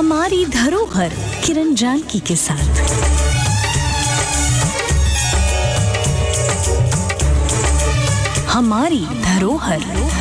हमारी धरोहर किरण जानकी के साथ हमारी धरोहर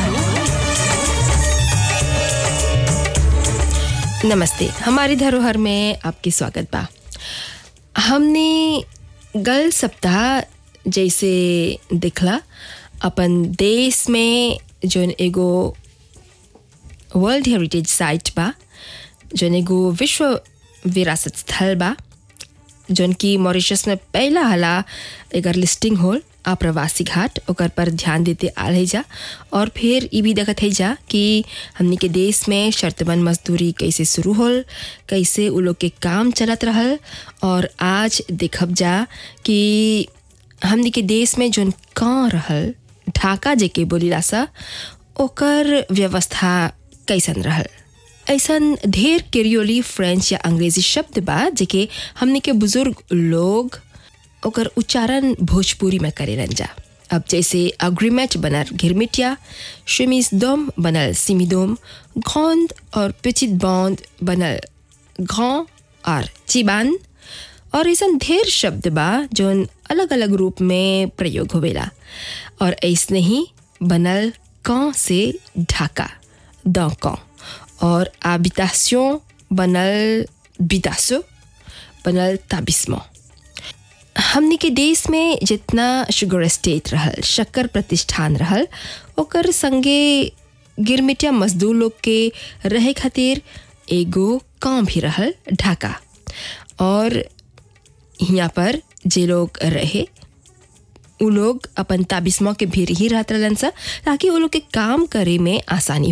नमस्ते हमारी धरोहर में आपकी स्वागत बा हमने गल सप्ताह जैसे दिखला अपन देश में जोन एगो वर्ल्ड हेरिटेज साइट बा जोन एगो विश्व विरासत स्थल बा जोन की मॉरिशस में पहला हला एकर लिस्टिंग होल आप्रवासी घाट ओकर पर ध्यान देते आल है जा और फिर ये भी देखत है जा कि हमनी के देश में शर्तबंद मजदूरी कैसे शुरू होल कैसे उ लोग के काम चलत रहल और आज देखब जा कि हमनी के देश में जोन कहाँ रहल ढाका जेके बोलीला सा ओकर व्यवस्था कैसन रहल ऐसन ढेर केरियोली फ्रेंच या अंग्रेजी शब्द बा जेके हमने के बुजुर्ग लोग ओकर उच्चारण भोजपुरी में करेलन जा अब जैसे अग्रीमेट बनल घिरमिटिया शिमिस दोम बनल सिमिदोम घोंद और पिचित बौंद बनल घों और चिबान और ऐसा ढेर शब्द बा जोन अलग अलग रूप में प्रयोग होवेला और ऐसने ही बनल कौ से ढाका दौकौ और habitation बनल बिदासो बनल ताबिस्मो हमनी के देश में जितना शुगर स्टेट रहल शक्कर प्रतिष्ठान रहल ओकर संगे गिरमिटिया मजदूर लोग के रहे खातिर एगो काम भी रहल ढाका और यहाँ पर जे लोग रहे उ लोग अपन ताबिस्मो के भीर ही रहत रहलन सा ताकि वो लोग के काम करे में आसानी